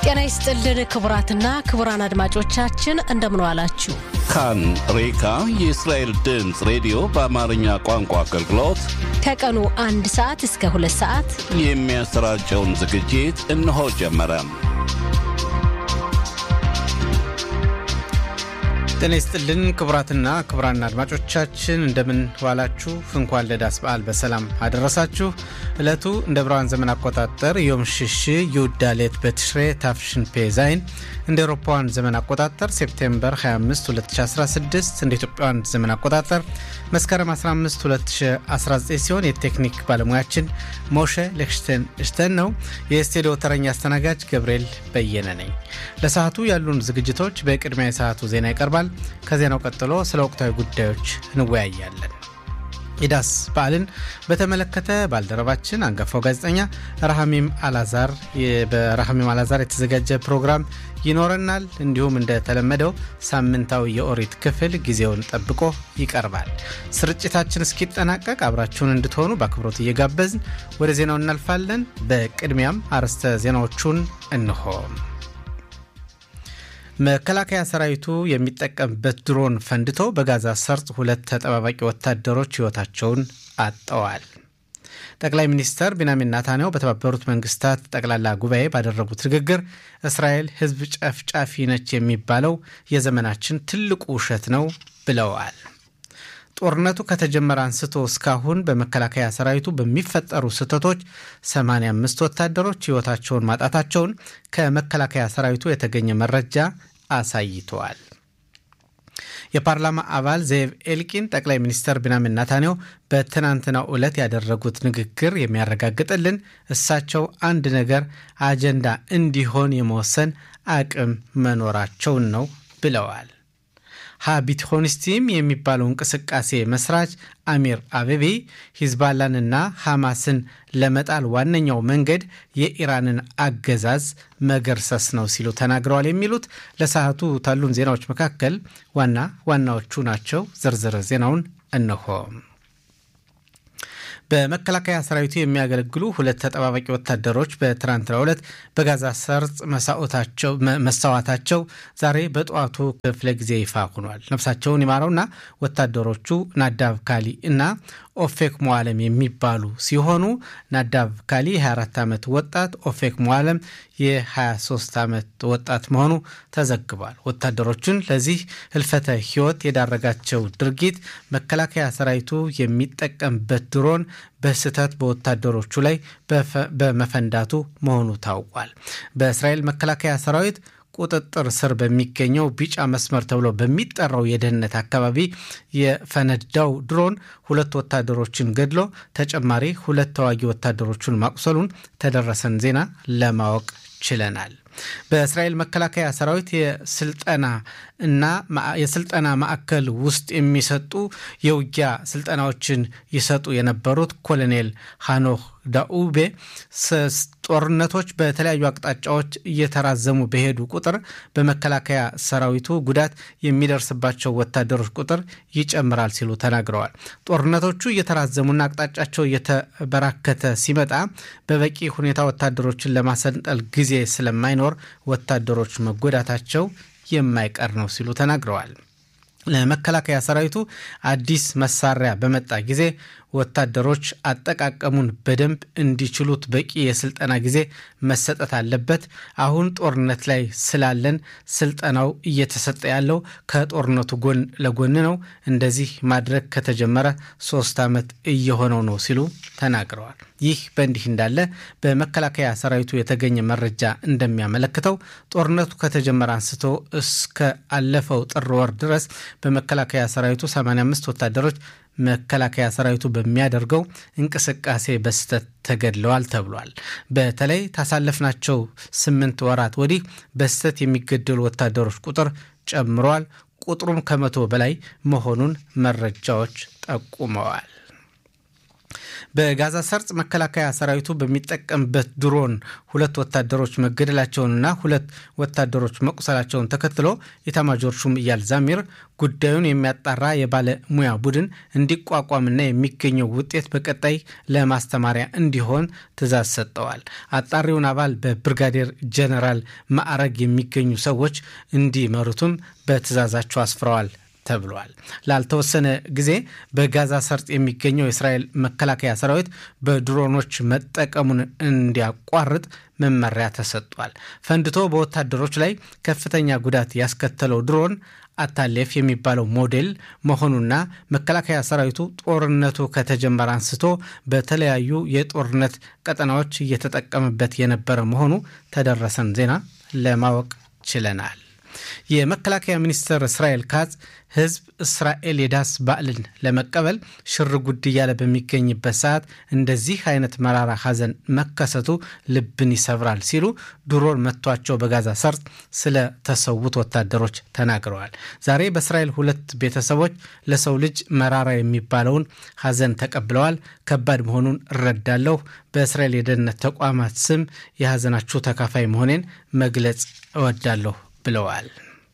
ጤና ይስጥልን ክቡራትና ክቡራን አድማጮቻችን እንደምን ዋላችሁ። ካን ሬካ የእስራኤል ድምፅ ሬዲዮ በአማርኛ ቋንቋ አገልግሎት ከቀኑ አንድ ሰዓት እስከ ሁለት ሰዓት የሚያሰራጨውን ዝግጅት እነሆ ጀመረ። ጤና ይስጥልን ክቡራትና ክቡራን አድማጮቻችን እንደምን ዋላችሁ። እንኳን ለዳስ በዓል በሰላም አደረሳችሁ። ዕለቱ እንደ ብርሃን ዘመን አቆጣጠር ዮም ሽሽ ዩዳሌት በትሽሬ ታፍሽን ፔ ዛይን እንደ ኤሮፓውያን ዘመን አቆጣጠር ሴፕቴምበር 25 2016 እንደ ኢትዮጵያውያን ዘመን አቆጣጠር መስከረም 15 2019 ሲሆን የቴክኒክ ባለሙያችን ሞሸ ሌክሽተን እሽተን ነው። የስቱዲዮ ተረኛ አስተናጋጅ ገብርኤል በየነ ነኝ። ለሰዓቱ ያሉን ዝግጅቶች በቅድሚያ የሰዓቱ ዜና ይቀርባል። ከዜናው ቀጥሎ ስለ ወቅታዊ ጉዳዮች እንወያያለን። የዳስ በዓልን በተመለከተ ባልደረባችን አንጋፋው ጋዜጠኛ ረሃሚም አላዛር በረሃሚም አላዛር የተዘጋጀ ፕሮግራም ይኖረናል። እንዲሁም እንደተለመደው ሳምንታዊ የኦሪት ክፍል ጊዜውን ጠብቆ ይቀርባል። ስርጭታችን እስኪጠናቀቅ አብራችሁን እንድትሆኑ በአክብሮት እየጋበዝን ወደ ዜናው እናልፋለን። በቅድሚያም አርዕስተ ዜናዎቹን እንሆ። መከላከያ ሰራዊቱ የሚጠቀምበት ድሮን ፈንድቶ በጋዛ ሰርጥ ሁለት ተጠባባቂ ወታደሮች ሕይወታቸውን አጠዋል። ጠቅላይ ሚኒስተር ቢንያሚን ናታንያሁ በተባበሩት መንግስታት ጠቅላላ ጉባኤ ባደረጉት ንግግር እስራኤል ሕዝብ ጨፍጫፊ ነች የሚባለው የዘመናችን ትልቁ ውሸት ነው ብለዋል። ጦርነቱ ከተጀመረ አንስቶ እስካሁን በመከላከያ ሰራዊቱ በሚፈጠሩ ስህተቶች 85 ወታደሮች ሕይወታቸውን ማጣታቸውን ከመከላከያ ሰራዊቱ የተገኘ መረጃ አሳይተዋል። የፓርላማ አባል ዜቭ ኤልቂን ጠቅላይ ሚኒስተር ቢንያሚን ናታንያሁ በትናንትናው ዕለት ያደረጉት ንግግር የሚያረጋግጥልን እሳቸው አንድ ነገር አጀንዳ እንዲሆን የመወሰን አቅም መኖራቸውን ነው ብለዋል። ሀቢትሆንስቲም የሚባለው እንቅስቃሴ መስራች አሚር አቤቤ ሂዝባላንና ሐማስን ለመጣል ዋነኛው መንገድ የኢራንን አገዛዝ መገርሰስ ነው ሲሉ ተናግረዋል። የሚሉት ለሰዓቱ ካሉን ዜናዎች መካከል ዋና ዋናዎቹ ናቸው። ዝርዝር ዜናውን እነሆ። በመከላከያ ሰራዊቱ የሚያገለግሉ ሁለት ተጠባባቂ ወታደሮች በትናንትናው ዕለት በጋዛ ሰርጥ መሰዋታቸው ዛሬ በጠዋቱ ክፍለ ጊዜ ይፋ ሆኗል። ነፍሳቸውን ይማረውና ወታደሮቹ ናዳብ ካሊ እና ኦፌክ ሞዓለም የሚባሉ ሲሆኑ ናዳብ ካሊ የ24 ዓመት ወጣት፣ ኦፌክ ሞዓለም የ23 ዓመት ወጣት መሆኑ ተዘግቧል። ወታደሮቹን ለዚህ ህልፈተ ህይወት የዳረጋቸው ድርጊት መከላከያ ሰራዊቱ የሚጠቀምበት ድሮን በስህተት በወታደሮቹ ላይ በመፈንዳቱ መሆኑ ታውቋል። በእስራኤል መከላከያ ሰራዊት ቁጥጥር ስር በሚገኘው ቢጫ መስመር ተብሎ በሚጠራው የደህንነት አካባቢ የፈነዳው ድሮን ሁለት ወታደሮችን ገድሎ ተጨማሪ ሁለት ተዋጊ ወታደሮቹን ማቁሰሉን ተደረሰን ዜና ለማወቅ ችለናል። በእስራኤል መከላከያ ሰራዊት የስልጠና እና የስልጠና ማዕከል ውስጥ የሚሰጡ የውጊያ ስልጠናዎችን ይሰጡ የነበሩት ኮሎኔል ሃኖክ ዳኡቤ ጦርነቶች በተለያዩ አቅጣጫዎች እየተራዘሙ በሄዱ ቁጥር በመከላከያ ሰራዊቱ ጉዳት የሚደርስባቸው ወታደሮች ቁጥር ይጨምራል ሲሉ ተናግረዋል። ጦርነቶቹ እየተራዘሙና አቅጣጫቸው እየተበራከተ ሲመጣ በበቂ ሁኔታ ወታደሮችን ለማሰልጠል ጊዜ ስለማይኖር ወታደሮች መጎዳታቸው የማይቀር ነው ሲሉ ተናግረዋል። ለመከላከያ ሰራዊቱ አዲስ መሳሪያ በመጣ ጊዜ ወታደሮች አጠቃቀሙን በደንብ እንዲችሉት በቂ የስልጠና ጊዜ መሰጠት አለበት። አሁን ጦርነት ላይ ስላለን ስልጠናው እየተሰጠ ያለው ከጦርነቱ ጎን ለጎን ነው። እንደዚህ ማድረግ ከተጀመረ ሶስት ዓመት እየሆነው ነው ሲሉ ተናግረዋል። ይህ በእንዲህ እንዳለ በመከላከያ ሰራዊቱ የተገኘ መረጃ እንደሚያመለክተው ጦርነቱ ከተጀመረ አንስቶ እስከ አለፈው ጥር ወር ድረስ በመከላከያ ሰራዊቱ 85 ወታደሮች መከላከያ ሰራዊቱ በሚያደርገው እንቅስቃሴ በስህተት ተገድለዋል ተብሏል። በተለይ ታሳለፍናቸው ስምንት ወራት ወዲህ በስህተት የሚገደሉ ወታደሮች ቁጥር ጨምረዋል። ቁጥሩም ከመቶ በላይ መሆኑን መረጃዎች ጠቁመዋል። በጋዛ ሰርጥ መከላከያ ሰራዊቱ በሚጠቀምበት ድሮን ሁለት ወታደሮች መገደላቸውንና ሁለት ወታደሮች መቁሰላቸውን ተከትሎ ኢታማጆር ሹም ኢያል ዛሚር ጉዳዩን የሚያጣራ የባለሙያ ቡድን እንዲቋቋምና የሚገኘው ውጤት በቀጣይ ለማስተማሪያ እንዲሆን ትዕዛዝ ሰጠዋል። አጣሪውን አባል በብርጋዴር ጀነራል ማዕረግ የሚገኙ ሰዎች እንዲመሩትም በትዕዛዛቸው አስፍረዋል ተብሏል። ላልተወሰነ ጊዜ በጋዛ ሰርጥ የሚገኘው የእስራኤል መከላከያ ሰራዊት በድሮኖች መጠቀሙን እንዲያቋርጥ መመሪያ ተሰጥቷል። ፈንድቶ በወታደሮች ላይ ከፍተኛ ጉዳት ያስከተለው ድሮን አታሌፍ የሚባለው ሞዴል መሆኑና መከላከያ ሰራዊቱ ጦርነቱ ከተጀመረ አንስቶ በተለያዩ የጦርነት ቀጠናዎች እየተጠቀመበት የነበረ መሆኑ ተደረሰን ዜና ለማወቅ ችለናል። የመከላከያ ሚኒስትር እስራኤል ካጽ ህዝብ እስራኤል የዳስ በዓልን ለመቀበል ሽር ጉድ እያለ በሚገኝበት ሰዓት እንደዚህ አይነት መራራ ሐዘን መከሰቱ ልብን ይሰብራል ሲሉ ድሮን መቷቸው በጋዛ ሰርጥ ስለተሰዉት ወታደሮች ተናግረዋል። ዛሬ በእስራኤል ሁለት ቤተሰቦች ለሰው ልጅ መራራ የሚባለውን ሐዘን ተቀብለዋል። ከባድ መሆኑን እረዳለሁ። በእስራኤል የደህንነት ተቋማት ስም የሐዘናችሁ ተካፋይ መሆኔን መግለጽ እወዳለሁ ብለዋል።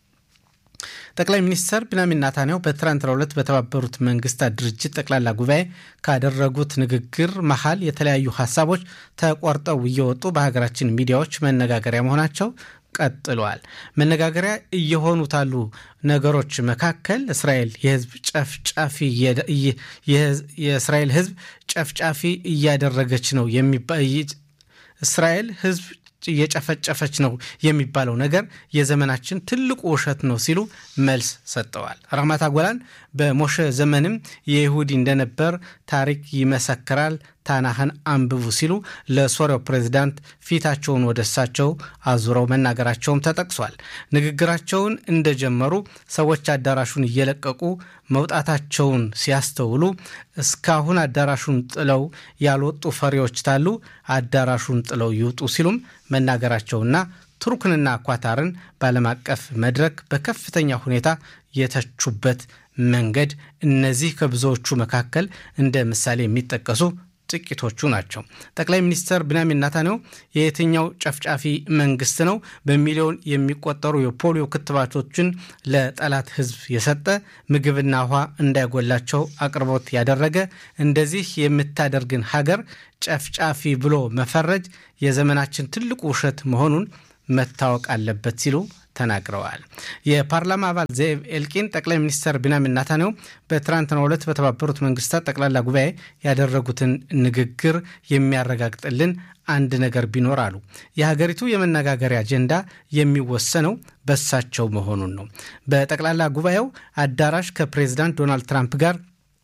ጠቅላይ ሚኒስትር ቢንያሚን ናታንያሁ በትናንትናው ዕለት በተባበሩት መንግስታት ድርጅት ጠቅላላ ጉባኤ ካደረጉት ንግግር መሀል የተለያዩ ሀሳቦች ተቆርጠው እየወጡ በሀገራችን ሚዲያዎች መነጋገሪያ መሆናቸው ቀጥሏል። መነጋገሪያ እየሆኑት ያሉ ነገሮች መካከል እስራኤል የህዝብ ጨፍጫፊ የእስራኤል ህዝብ ጨፍጫፊ እያደረገች ነው እስራኤል ህዝብ እየጨፈጨፈች ነው የሚባለው ነገር የዘመናችን ትልቁ ውሸት ነው ሲሉ መልስ ሰጠዋል። ራህማት አጎላን በሞሸ ዘመንም የይሁዲ እንደነበር ታሪክ ይመሰክራል፣ ታናህን አንብቡ ሲሉ ለሶሪያው ፕሬዚዳንት ፊታቸውን ወደ እሳቸው አዙረው መናገራቸውም ተጠቅሷል። ንግግራቸውን እንደጀመሩ ሰዎች አዳራሹን እየለቀቁ መውጣታቸውን ሲያስተውሉ እስካሁን አዳራሹን ጥለው ያልወጡ ፈሪዎች ታሉ፣ አዳራሹን ጥለው ይውጡ ሲሉም መናገራቸውና ቱርክንና ኳታርን በዓለም አቀፍ መድረክ በከፍተኛ ሁኔታ የተቹበት መንገድ እነዚህ ከብዙዎቹ መካከል እንደ ምሳሌ የሚጠቀሱ ጥቂቶቹ ናቸው። ጠቅላይ ሚኒስትር ቢንያሚን ናታንያሁ የየትኛው ጨፍጫፊ መንግስት ነው በሚሊዮን የሚቆጠሩ የፖሊዮ ክትባቶችን ለጠላት ሕዝብ የሰጠ ምግብና ውሃ እንዳይጎላቸው አቅርቦት ያደረገ እንደዚህ የምታደርግን ሀገር ጨፍጫፊ ብሎ መፈረጅ የዘመናችን ትልቁ ውሸት መሆኑን መታወቅ አለበት ሲሉ ተናግረዋል። የፓርላማ አባል ዘኤብ ኤልቂን ጠቅላይ ሚኒስትር ቢንያሚን ናታንያሁ በትናንትናው ዕለት በተባበሩት መንግስታት ጠቅላላ ጉባኤ ያደረጉትን ንግግር የሚያረጋግጥልን አንድ ነገር ቢኖር አሉ፣ የሀገሪቱ የመነጋገሪያ አጀንዳ የሚወሰነው በሳቸው መሆኑን ነው። በጠቅላላ ጉባኤው አዳራሽ ከፕሬዚዳንት ዶናልድ ትራምፕ ጋር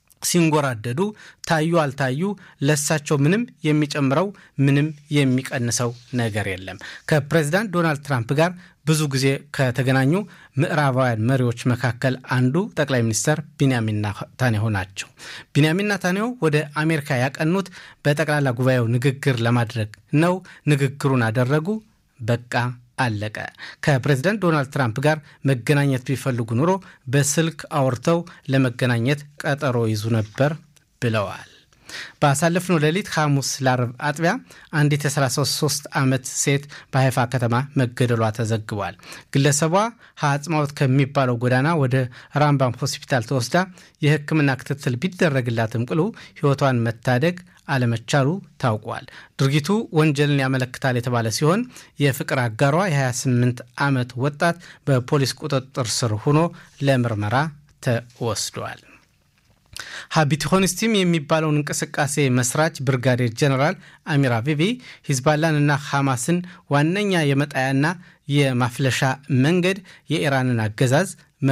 ሲንጎራደዱ ታዩ አልታዩ ለሳቸው ምንም የሚጨምረው ምንም የሚቀንሰው ነገር የለም። ከፕሬዚዳንት ዶናልድ ትራምፕ ጋር ብዙ ጊዜ ከተገናኙ ምዕራባውያን መሪዎች መካከል አንዱ ጠቅላይ ሚኒስትር ቢንያሚን ናታንያሁ ናቸው። ቢንያሚን ናታንያሁ ወደ አሜሪካ ያቀኑት በጠቅላላ ጉባኤው ንግግር ለማድረግ ነው። ንግግሩን አደረጉ። በቃ አለቀ። ከፕሬዚዳንት ዶናልድ ትራምፕ ጋር መገናኘት ቢፈልጉ ኑሮ በስልክ አውርተው ለመገናኘት ቀጠሮ ይዙ ነበር ብለዋል። ባሳለፍነው ሌሊት ሐሙስ ለአርብ አጥቢያ አንዲት የ33 ዓመት ሴት በሀይፋ ከተማ መገደሏ ተዘግቧል። ግለሰቧ ሀጽማወት ከሚባለው ጎዳና ወደ ራምባም ሆስፒታል ተወስዳ የሕክምና ክትትል ቢደረግላትም ቅሉ ሕይወቷን መታደግ አለመቻሉ ታውቋል። ድርጊቱ ወንጀልን ያመለክታል የተባለ ሲሆን የፍቅር አጋሯ የ28 ዓመት ወጣት በፖሊስ ቁጥጥር ስር ሆኖ ለምርመራ ተወስዷል። ሀቢትሆንስቲም የሚባለውን እንቅስቃሴ መስራች ብርጋዴር ጀነራል አሚር አቢቢ ሂዝባላን እና ሐማስን ዋነኛ የመጣያና የማፍለሻ መንገድ የኢራንን አገዛዝ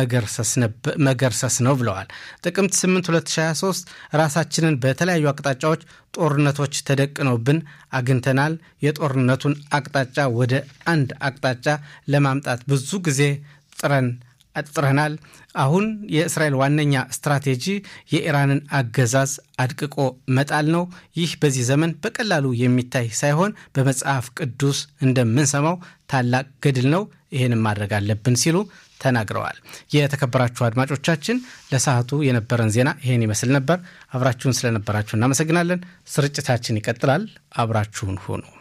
መገርሰስ ነው ብለዋል። ጥቅምት 8 2023 ራሳችንን በተለያዩ አቅጣጫዎች ጦርነቶች ተደቅነውብን አግኝተናል። የጦርነቱን አቅጣጫ ወደ አንድ አቅጣጫ ለማምጣት ብዙ ጊዜ ጥረን አጥጥረናል። አሁን የእስራኤል ዋነኛ ስትራቴጂ የኢራንን አገዛዝ አድቅቆ መጣል ነው። ይህ በዚህ ዘመን በቀላሉ የሚታይ ሳይሆን በመጽሐፍ ቅዱስ እንደምንሰማው ታላቅ ገድል ነው። ይህንም ማድረግ አለብን ሲሉ ተናግረዋል። የተከበራችሁ አድማጮቻችን ለሰዓቱ የነበረን ዜና ይህን ይመስል ነበር። አብራችሁን ስለነበራችሁ እናመሰግናለን። ስርጭታችን ይቀጥላል። አብራችሁን ሁኑ።